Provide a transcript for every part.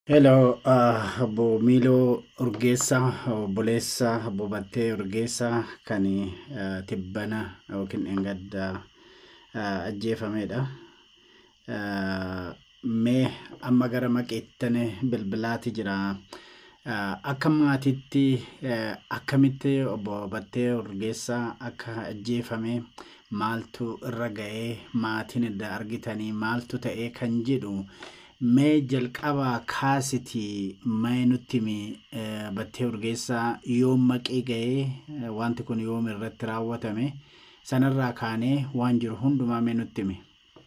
Hello, uh, obbo Miiloo Urgeessaa, obboleessa obbo Battee Urgeessaa kan uh, tibbana yookiin dheengaddaa uh, ajjeefamedha. Uh, mee amma gara maqeettane bilbilaati jira. Uh, akka maatiitti uh, akkamitti obbo Battee Urgeessaa akka ajjeefame maaltu irra ga'ee maatiin edda argitanii maaltu ta'ee kan jedhu mee jalqabaa kaasitii mee nutti himi battee urgeessaa yoom maqee ga'ee wanti kun yoom irratti raawwatame sanarraa kaanee waan jiru hundumaa mee nutti himi.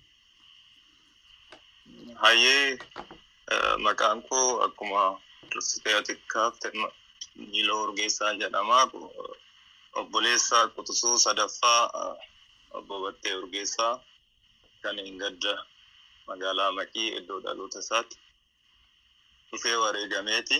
Hayyee maqaan koo akkuma dursitee xiqqaaf Miiloo Urgeessaa jedhama. Obboleessa Quxisuu sadaffaa obbo Battee Urgeessaa kan hin gadda magaalaa Maqii iddoo dhaloota isaatti dhufee wareegameeti.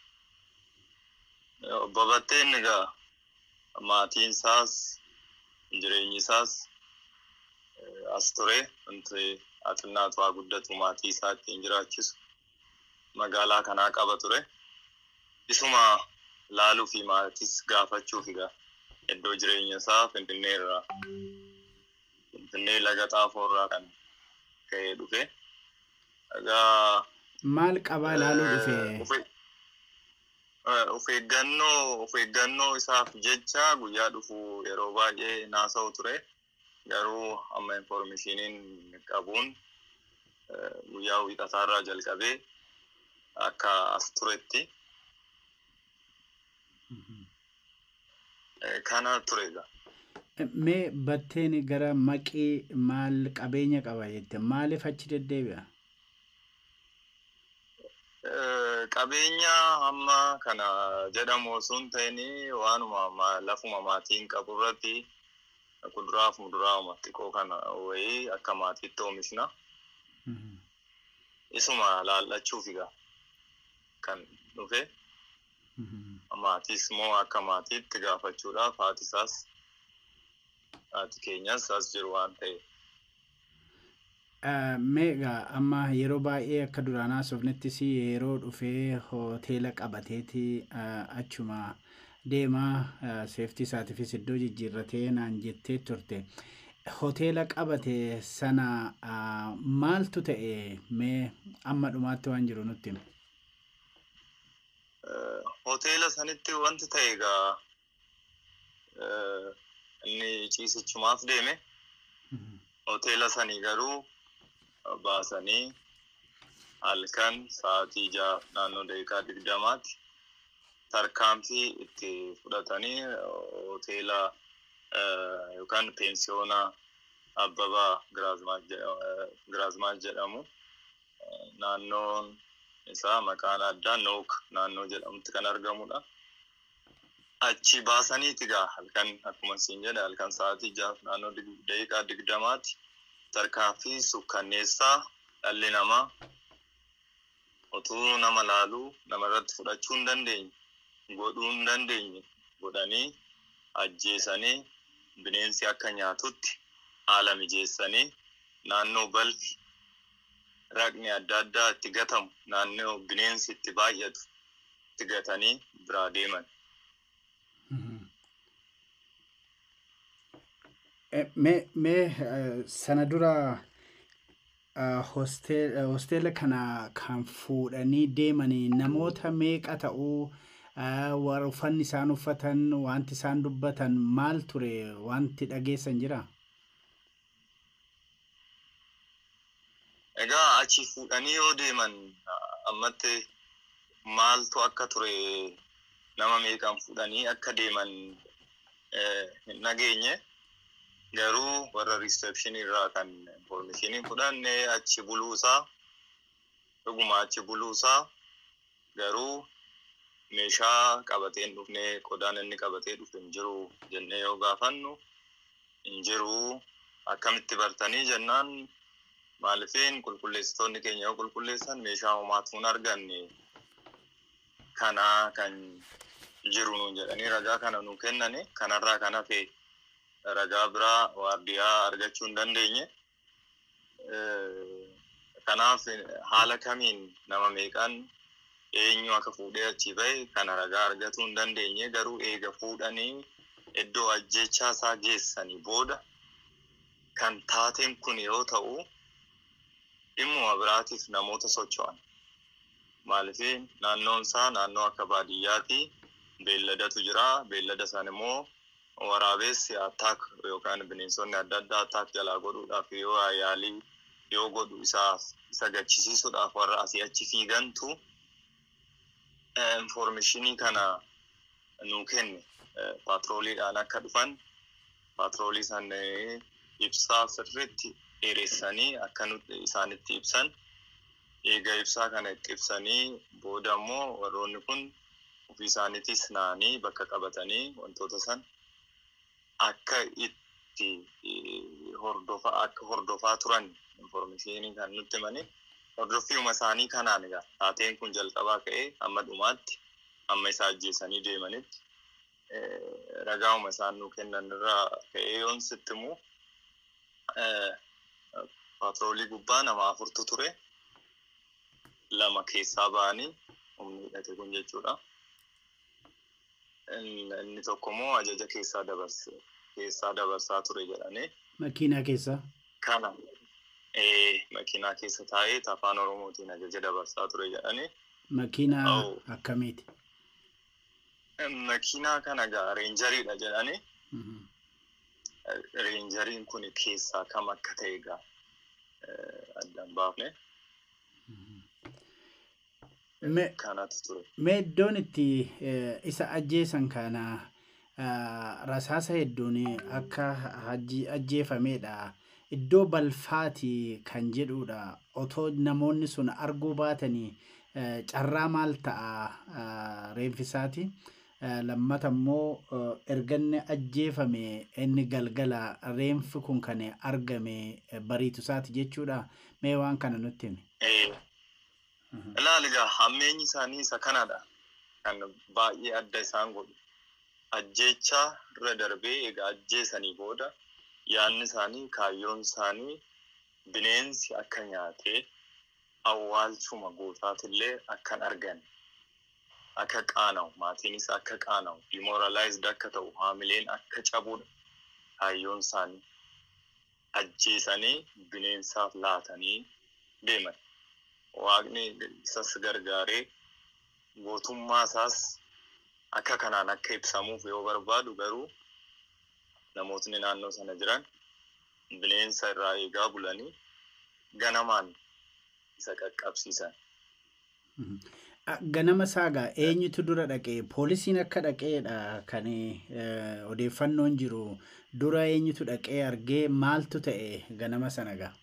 Obbo Batteen egaa maatiin isaas jireenyi isaas as ture wanti xinnaatu haa guddatu maatii isaa ittiin jiraachisu magaalaa kanaa qaba ture. Isuma laaluu fi maatiis gaafachuuf egaa iddoo jireenya isaa Finfinnee irraa Finfinnee laga xaafoo irraa kan ka'ee dhufe. Egaa Maal qabaa ilaaluu dhufe? of eeggannoo of eeggannoo isaaf jecha guyyaa dhufu yeroo baay'ee naasa'u ture. Garuu amma informeeshiniin qabuun guyyaa wiixataarraa jalqabee akka as turetti kana turedha. Mee batteen gara maqii maal qabeenya qaba jette maaliif achi deddeebi'a? Qabeenya amma kana jedhamu osoo hin ta'in waanuma lafuma maatiin qabu irratti kuduraa fi muduraa xiqqoo kana wayii akka maatiitti oomishna. Isuma laallachuuf egaa kan dhufe. Maatiis immoo akka maatiitti gaafachuudhaaf haati isaas haati keenyas as jiru waan ta'eef. Meegaa amma yeroo baay'ee akka duraan haasofnettis yeroo dhufee hoteela qabateeti achuma deemaa seeftii isaatiifis iddoo jijjiirratee naan jettee turte. Hoteela qabate sana maaltu ta'e mee amma dhumaatti waan jiru nutti himi. Hoteela sanitti wanti ta'e egaa inni ciisichumaaf deeme. Hoteela sanii garuu baasanii halkan sa'aatii ja'a naannoo daqiiqaa digdamaatti tarkaanfii itti fudhatanii hoteela yookaan peensiyoona Abbabaa Giraazmaach jedhamu naannoon isaa maqaan addaa Nook naannoo jedhamutti kan argamudha. Achi baasaniiti egaa halkan akkuma siin jedhe halkan sa'aatii ja'a naannoo daqiiqaa digdamaatti tarkaanfii sukkanneessaa dhalli namaa utuu nama laaluu namarratti fudhachuu hin dandeenye godhuu hin dandeenye godhanii ajjeesanii bineensi akka nyaatutti haala mijeessanii naannoo balfi raqni adda addaa itti gatamu naannoo bineensi itti baay'atu itti gatanii biraa deeman. Mee sana dura hosteela kana kan fuudhanii deemanii namoota meeqa ta'uu uffanni isaan uffatan wanti isaan dubbatan maal ture wanti dhageessan jira? Egaa achi fuudhanii yoo deeman ammatti maaltu akka ture nama meeqan fuudhanii akka deeman hin dhageenye. garuu warra riisepshinii irraa kan informeeshinii fudhanne achi buluusaa dhuguma achi buluusaa garuu meeshaa qabatee hin dhufne qodaan inni qabatee dhufe hin jiru jennee yoo gaafannu hin jiru akkamitti bartanii jennaan maalifiin qulqulleessitoonni keenya yoo qulqulleessan meeshaa homaatu hin arganne kanaa kan jiru nuun jedhanii ragaa kana nu kennane kanarraa kan hafe ragaa biraa waardiyaa argachuu hin dandeenye. Kanaaf haala kamiin nama meeqaan eenyu akka fuudhee achi bahe kana ragaa argatuu hin dandeenye garuu eega fuudhanii iddoo ajjechaa isaa geessanii booda kan taateen kun yoo ta'u dhimmuma biraatiif namoota socho'an. Maaliif naannoon isaa naannoo akka baadiyyaati beelladatu jira beellada san immoo waraabessi attaak yookaan bineensonni adda addaa attaak jalaa godhuudhaaf yoo yaalii yoo godhu isaaf isa gachisiisuudhaaf warra asii achi fiigantu informeeshinii kana nuu kenne paatrooliidhaan akka dhufan paatroolii san ibsaa sirriitti dheeressanii akka isaanitti ibsan eega ibsaa kana itti ibsanii booda immoo warroonni kun ofii isaaniitis naanii bakka qabatanii wantoota san akka itti hordofaa akka hordofaa turan informeeshinii kan nutti himanii hordoffiuma isaanii kanaan egaa taateen kun jalqabaa ka'ee amma dhumaatti amma isaa ajjeesanii deemanitti ragaa'uma isaan nuu kennan irraa ka'ee yoon sitti immoo paatroolii gubbaa nama afurtu ture lama keessaa ba'anii humni hidhate kun jechuudha. Inni tokko immoo ajaja keessaa dabarse keessaa dabarsaa ture jedhanii. Makiinaa keessaa? Kana makiinaa keessa taa'ee afaan Oromootiin ajaja dabarsaa ture jedhanii. Makiinaa akkamiiti? Makiinaa kana gaa reenjariidha jedhanii. Reenjariin kun keessaa kam akka ta'e gaa addaan baafne. Kanatu ture. Mee iddoon itti isa ajjeesan kana rasaasa hedduun akka ajjeefamedha. Iddoo balfaati kan jedhudha. Otoo namoonni sun arguu baatanii carraa maal ta'a reenfisaati. Lammata immoo erga inni ajjeefame inni galgala reenfi kun kan argame bariitu isaati jechuudha. Mee waan kana nutti himi. Ilaali egaa hammeenyi isaanii isa kanadha. Kan baay'ee adda isaan godhu. Ajjeechaa irra darbee egaa ajjeesanii booda yaadni isaanii kaayyoon isaanii bineensi akka nyaatee awwaalchuma gootaatillee akkan argan akka qaana'u maatiinis akka qaana'u demoralized akka ta'u haamileen akka cabudha kaayyoon isaanii ajjeesanii bineensaaf laatanii deeman. Waaqni isas gargaaree gootummaa isaas akka kanaan akka ibsamuuf yoo barbaadu garuu namootni naannoo sana jiran bineensa irraa eegaa bulanii ganamaan isa qaqqabsiisan. Ganama saagaa eenyutu dura dhaqee poolisiin akka dhaqeedha kan odeeffannoon jiru dura eenyutu dhaqee argee maaltu ta'e ganama sana gaa?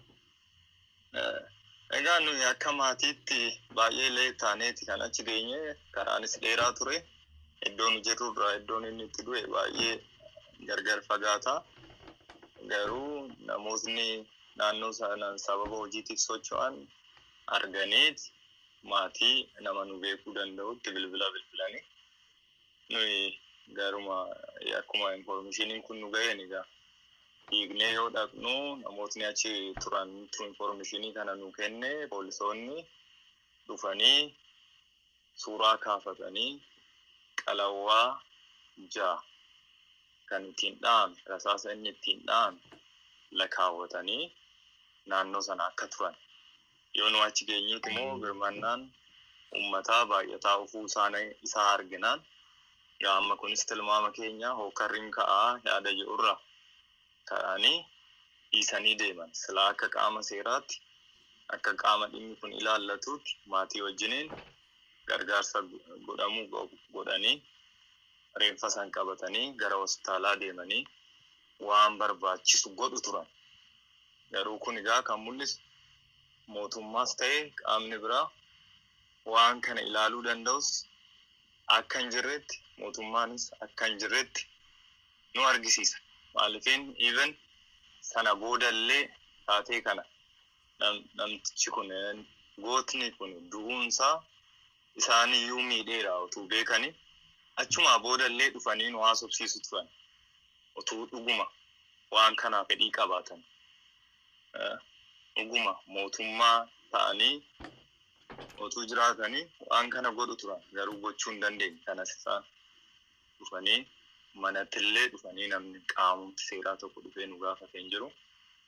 Egaa nuyi akka maatiitti baay'ee illee taaneeti kan achi geenye karaanis dheeraa ture. Iddoon nu jirru irraa iddoon inni itti du'e baay'ee gargar fagaata. Garuu namootni naannoo sanaan sababa hojiitiif socho'an arganiiti maatii nama nu beekuu danda'utti bilbila bilbilanii nuyi garuma akkuma informeeshiniin kun nu ga'een egaa dhiignee yoo dhaqnu namootni achi turan informeeshinii kana nu kenne poolisoonni dhufanii suuraa kaafatanii qalawwaa ja'a kan ittiin dha'ame rasaasa inni ittiin dha'ame lakkaawwatanii naannoo sana akka turan yoo nu achi geenyuuti immoo birmannaan uummataa baay'ataa ufuu isaa arginaan yaa amma kunis tilmaama keenya hookarriin ka'aa yaada jedhurra ka'anii dhiisanii deeman silaa akka qaama seeraatti akka qaama dhimmi kun ilaallatuutti maatii wajjiniin gargaarsa godhamuu godhanii reenfa san qabatanii gara hospitaalaa deemanii waan barbaachisu godhu turan. Garuu kun egaa kan mul'isu mootummaas ta'e qaamni biraa waan kana ilaaluu danda'us akka hin jirretti mootummaanis akka hin jirretti nu argisiisa. Maaliifin even sana boodallee taatee kana namtichi kun gootni kun du'uunsaa isaaniyyuu miidheera utuu beekanii achumaa boodallee dhufanii nu haasofsiisu turan utuu dhuguma waan kanaa fedhii qabaatan dhuguma mootummaa ta'anii otuu jiraatanii waan kana godhu turan garuu gochuu hin dandeenye kanas isaan dhufanii manattillee dhufanii namni qaamumti seeraa tokko dhufee nu gaafatee hin jiru.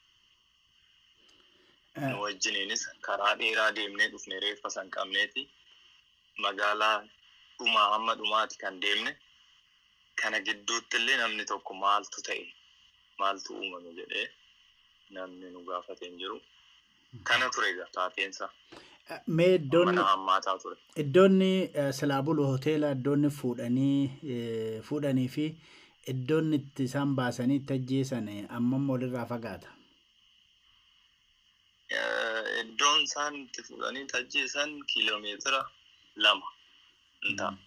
Nu wajjiniinis karaa dheeraa deemnee dhufne reeffa san qabneeti magaalaa dhumaa hamma dhumaati kan deemne kana gidduutti illee namni tokko maaltu ta'e maaltu uumame jedhee namni nu gaafatee hin jiru. Kana ture egaa taateensa. Mee iddoonni Mana hammaataa ture. iddoonni eh, silaa bulu hoteela iddoonni fuudhanii eh, fuudhanii fi iddoonni itti isaan baasanii itti ajjeesan eh, ammam walirraa fagaata. Eh, Iddoon isaan itti fuudhanii ajjeesan kiiloomeetira lama hin ta'a.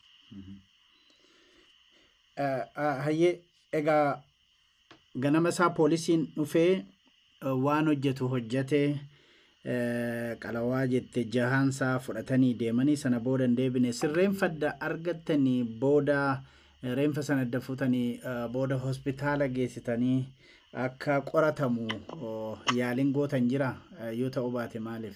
Eh, ah, Hayyee egaa ganama isaa poolisiin dhufee eh, waan hojjetu hojjetee eh, qalawaa jette jahaansaa fudhatanii deemanii sana booda hin deebine sirreenfadda argattanii booda eh, reenfa sana adda fuutanii eh, booda hospitaala geessitanii akka qoratamu oh, yaaliin gootan jira eh, yoo ta'uu baate maaliif?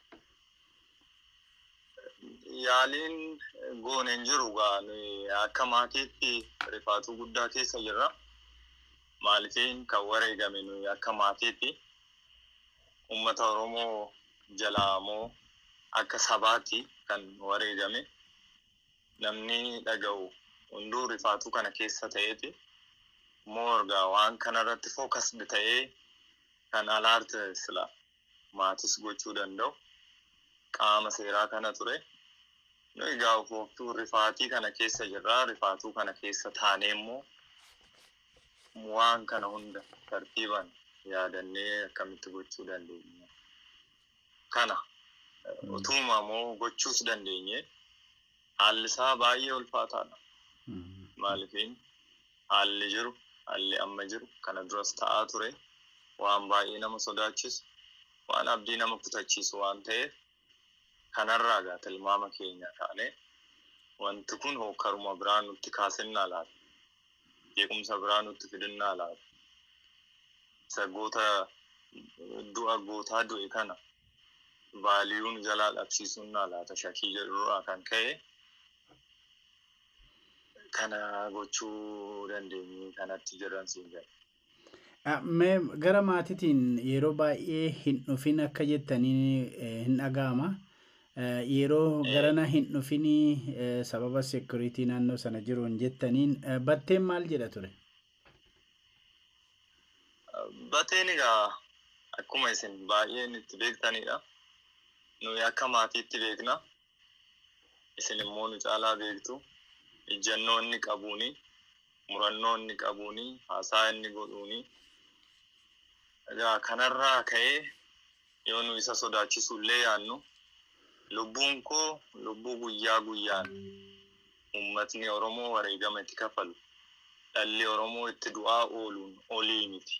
Yaaliin goone hin jiru gaa nuyi akka maatiitti rifaatuu guddaa keessa jirra. Maalifiin kan wareegame nuyi akka maatiitti uummata Oromoo jalaa moo akka sabaatti kan wareegame namni dhaga'u hunduu rifaatuu kana keessa ta'eeti. Moorgaa waan kanarratti fookasdi ta'ee kan alaarte sila maatis gochuu danda'u qaama seeraa kana ture. Nu egaa ofootuu rifaatii kana keessa jirra. Rifaatuu kana keessa taanee immoo waan kana hunda tartiiban yaadannee akkamitti gochuu dandeenya. Kana utuma immoo gochuus dandeenye haalli isaa baay'ee ulfaataadha. Maalifiin haalli jiru haalli amma jiru kana duras ta'aa ture waan baay'ee nama sodaachisu waan abdii nama kutachiisu waan ta'eef kanarraa gaa tilmaama keenya taane wanti kun hookaruma biraa nutti kaasinnaa laata jeequmsa biraa nutti fidinnaa laata isa goota du'a gootaa du'e kana vaaliyuun jalaa dhabsiisunnaa laata shakii jedhurraa kan ka'e kana gochuu dandeenye kanatti jiran siin jedha. Ah, Mee gara maatiitiin yeroo baay'ee hin dhufin akka jettanii eh, hin dhaga'ama. Eh, Yeroo garana hin dhufinii eh, sababa seekuriitii naannoo sana jiruun jettaniin eh, batteen maal jedha ture? Bateen egaa akkuma isin baay'een itti beektanidha. Nuyi akka maatiitti beekna. Isin immoo nu caalaa beektu. Ijjannoo inni qabuuni, murannoo inni qabuuni, haasaa inni godhuuni. Egaa kanarraa ka'ee yoo nu isa sodaachisuu illee yaannu lubbuun koo lubbuu guyyaa guyyaan uummatni Oromoo wareegama itti kafalu dhalli Oromoo itti du'aa ooluun olii miti.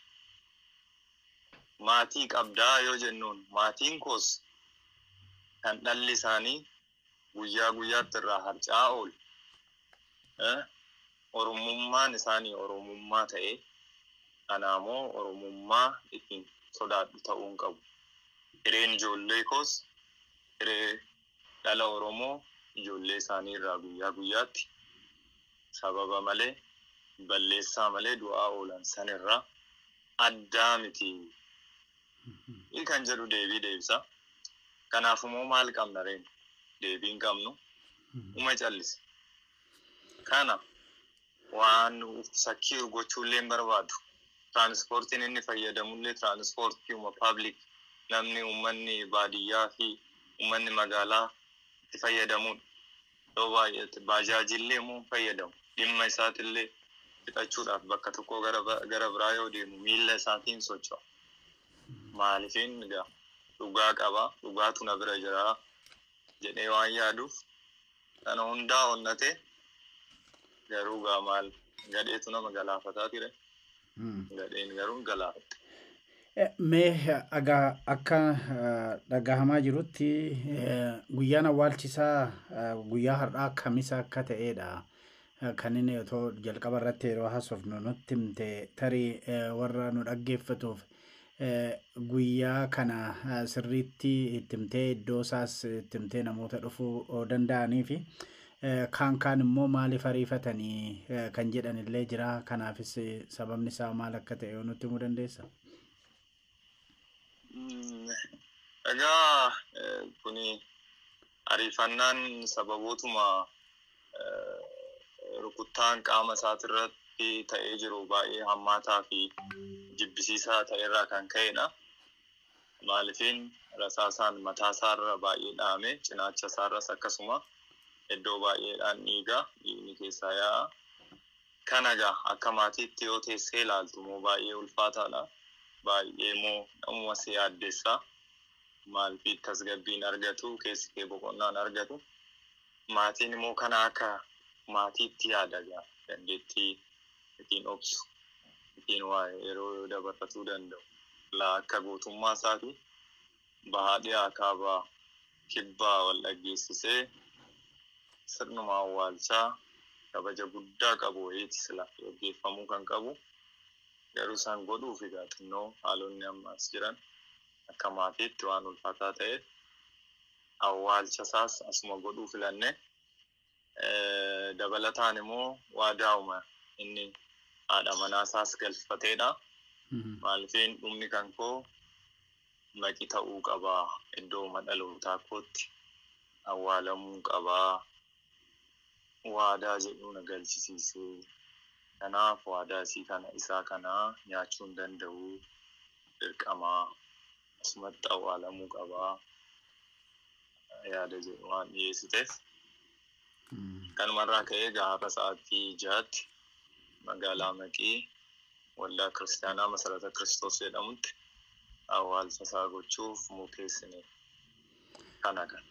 Maatii qabdaa yoo jennuun maatiin koos kan dhalli isaanii guyyaa guyyaatti irraa harca'aa oolu. Eh, Oromummaan isaanii Oromummaa ta'ee kanaamoo Oromummaa ittiin sodaadhu ta'uu hin qabu. Hireen ijoollee koos hiree dhala Oromoo ijoollee isaanii irraa guyyaa guyyaatti sababa malee balleessaa malee du'aa oolan sanirraa addaa miti. Kan jedhu deebii deebisa. Kanaaf immoo maal qabna reen? Deebii hin qabnu. Uma callise. Kana waan sakkii gochuullee hin barbaadu. Tiraanispoortiin inni fayyadamullee tiraanispoortii uma paablik namni uummanni baadiyyaa fi uummanni magaalaa itti fayyadamudha. Yoo baay'ate baajaajillee immoo hin fayyadamu. Dhimma isaatillee fixachuudhaaf bakka tokkoo gara gara biraa yoo deemu miilla isaatiin socho'a. Maaliifin egaa dhugaa qaba dhugaatu na bira jira jedhee waan yaaduuf kana hundaa onnate garuu gaa maal gadheetu nama galaafataa ture gadheen garuu hin galaafatte. Eh, Mee egaa akka eh, dhagahamaa jirutti eh, guyyaan awwaalchisaa eh, guyyaa har'aa kamisa akka ta'edha. Eh, Kan inni otoo jalqaba irratti yeroo haasofnu nutti himte tarii eh, warra nu dhaggeeffatuuf guyyaa kana sirriitti ittimtee iddoo isaas ittimtee namoota dhufuu danda'anii fi kaan kaan immoo maaliif ariifatanii kan jedhan illee jira kanaafis sababni isaa maal akka ta'e nutti himuu dandeessa. Egaa kuni ariifannaan sababootuma rukuttaan qaama isaatirratti ta'ee jiru baay'ee hammaataa fi jibbisiisaa ta'erraa kan ka'edha. Maalifiin rasaasaan mataa isaarra baay'ee dhaame cinaacha isaarras akkasuma iddoo baay'eedhaan dhiiga dhiigni keessaa yaa'a. Kana egaa akka maatiitti yoo teessee ilaaltu immoo baay'ee ulfaataadha. Baay'ee immoo namuma si yaaddessa. Maalfi tasgabbiin argatu keessi kee boqonnaan argatu. Maatiin immoo kana akka maatiitti yaada egaa dandeettii ittiin obsu ittiin waa yeroo dabarfatuu danda'u. Laa akka gootummaa isaati bahaa dhiyaa kaabaa kibbaa wal dhaggeessisee sirnuma awwaalchaa kabaja guddaa qabu wayiiti sila gaggeeffamuu kan qabu. Garuu isaan godhuuf egaa xinnoo haalonni ammaas jiran akka maatiitti waan ulfaataa ta'eef awwaalcha isaas asuma godhuu filanne. Dabalataan immoo waadaa'uma inni haadha manaa isaas galfateedha. Maalifiin dhumni kan koo maqi ta'uu qabaa iddoo dhalootaa kootti awwaalamuu qabaa waadaa jedhu na galchisiisee kanaaf waadaa isii kana isaa kanaa nyaachuu hin danda'u dirqamaa asumatti awwaalamuu qabaa yaada jedhu waan dhiyeessiteef kanumarraa ka'ee gaafa sa'aatii jaatti magaalaa maqii waldaa kiristaanaa masarata kiristoos jedhamutti awwaalcha isaa gochuuf murteessine kana kan.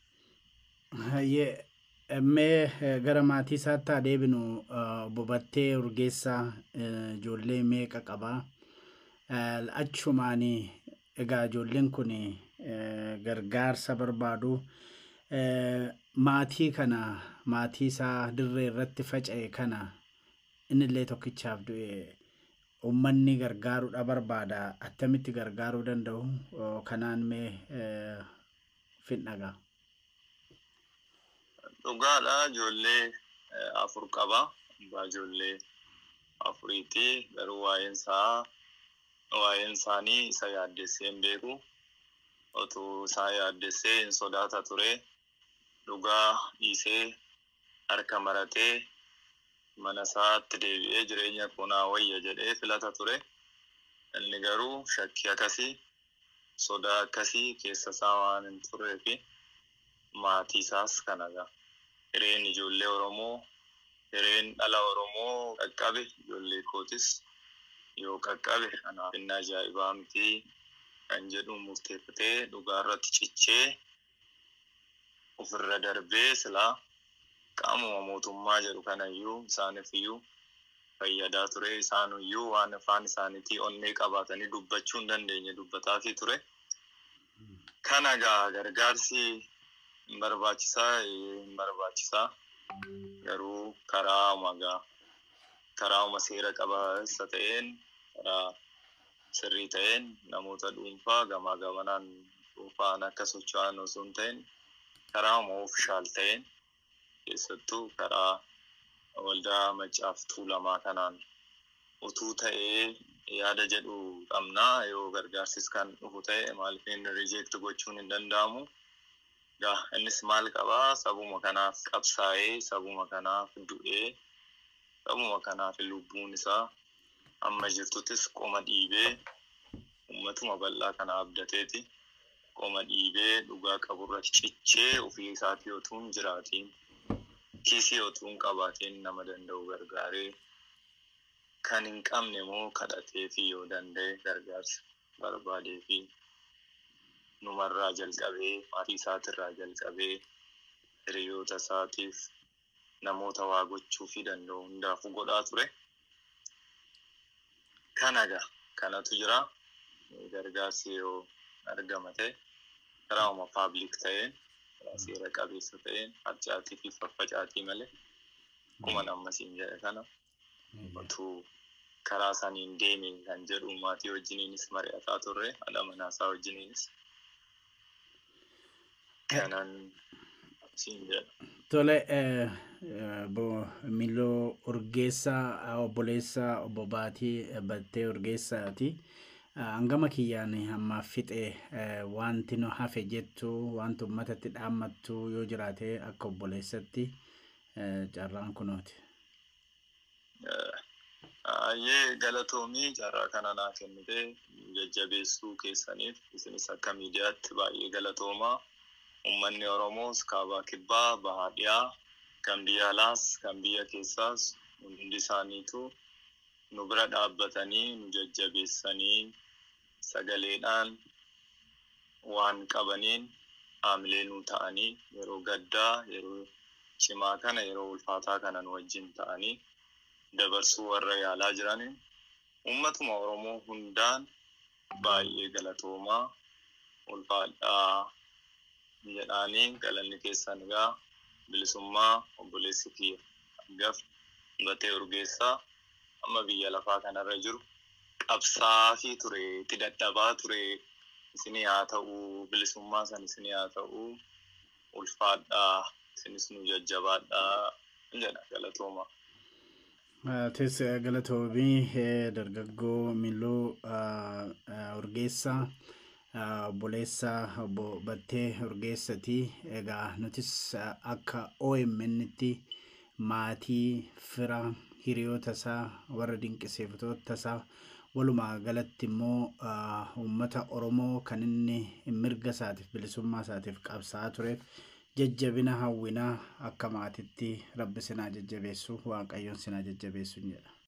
Mee gara maatii isaatti haa deebinu bobattee urgeessaa ijoollee meeqa qabaa? Achumaanii egaa ijoolleen kun gargaarsa barbaadu. Maatii kana maatii isaa dirree irratti faca'e kana innillee tokkichaaf du'e uummanni gargaaruudha barbaada attamitti gargaaruu danda'u kanaan mee fidhagaa. Dhugaadha ijoollee afur qaba. Abbaa ijoollee afuriiti garuu waa'een isaa waa'een isaanii isa yaaddessee hin beeku. Otuu isaa yaaddessee hin sodaata ture. Dhugaa dhiisee harka maratee mana isaatti deebi'ee jireenya kunaa wayya jedhee filata ture. Inni garuu shakkii akkasii sodaa akkasii keessa isaa waan hin turree fi maatii isaas kanaga. Hireen ijoollee Oromoo, hireen dhala Oromoo qaqqabe ijoollee kootis yoo qaqqabe kanaaf inni ajaa'ibaa miti kan jedhu murteeffatee dhugaa irratti cichee ofirra darbee silaa qaamuma mootummaa jedhu kanayyuu isaaniif iyyuu fayyadaa ture isaanuyyuu waan afaan isaaniitii onnee qabaatanii dubbachuu hin dandeenye dubbataafii ture. Kana gaa gargaarsi hin barbaachisaa hin barbaachisaa garuu karaa magaa karaa seera qabeessa ta'een karaa sirrii ta'een namoota dhuunfaa gamaa gamanaan dhuunfaan akka socho'an osoo hin ta'in karaa oofishaal ta'een keessattuu karaa waldaa maccaaf tuulamaa kanaan utuu ta'ee yaada jedhu qabnaa yoo gargaarsis kan dhufu ta'e maaliif inni rijeekti gochuun hin danda'amu. Gaa innis maal qabaa sabuma kanaaf qabsaa'ee sabuma kanaaf du'ee sabuma kanaaf lubbuun isaa amma jirtuttis qoma dhiibee uummatuma bal'aa kana abdateeti qoma dhiibee dhugaa qaburratti cichee ofii isaatii otuu hin jiraatiin kiisii otuu hin qabaatiin nama danda'u gargaaree kan hin qabne immoo kadhatee fi yoo danda'e gargaarsa barbaadee fi numarraa jalqabee maatii isaatirraa jalqabee hiriyoota isaatiif namoota waa gochuu fi danda'u hundaafuu godhaa ture. Kanaga kanatu jira gargaarsi yoo argama ta'e karaa uma paabliik ta'een karaa seera qabeessa ta'een harcaatii fi faffacaatii malee akkuma nammasiin jedhe kana utuu karaa saniin deemi kan jedhu maatii wajjiniinis mari'ataa turre haadha manaasaa wajjiniinis kanan siin jedha. Tole obbo Miiloo Urgeessaa obboleessa obbo Baatii Battee Urgeessaati. Hangama kiyyaan ammaaf fixe wanti nu hafe jettu wanti uummatatti dhaammattu yoo jiraate akka obboleessatti carraan kunooti. Ayyee galatoomii carraa kana naa kennite jajjabeessuu keessaniif isinis akka miidiyaatti baay'ee galatoomaa. Uummanni Oromoos kaabaa kibbaa bahaa dhiyaa kan biyya alaas kan biyya keessaas hundi isaaniitu nu bira dhaabbatanii nu jajjabeessanii sagaleedhaan waan qabaniin haamilee nu ta'anii yeroo gaddaa yeroo cimaa kana yeroo ulfaataa kana nu wajjin ta'anii dabarsuu warra yaalaa jiran uummatuma Oromoo hundaan baay'ee galatoomaa ulfaadhaa jedhaanii galanni keessan egaa bilisummaa obboleessi kiyya hangaf Battee Urgeessaa amma biyya lafaa kanarra jiru qabsaafii ture itti dadhabaa ture isinii haa ta'u bilisummaa san isinii haa ta'u ulfaadhaa isinis nu jajjabaadhaa jedha galatooma. Tis galatoomii dargaggoo Miiloo Urgeessaa obboleessa obbo Battee Urgeessati. Egaa nutis akka OMN'tti maatii fira hiriyoota isaa warra dinqisiifatoota isaa walumaa galatti immoo uummata Oromoo kan inni mirga isaatiif bilisummaa isaatiif qabsaa'aa tureef jajjabina hawwinaa akka maatitti rabbi sinaa jajjabeessu waaqayyoon sinaa jajjabeessu jedha.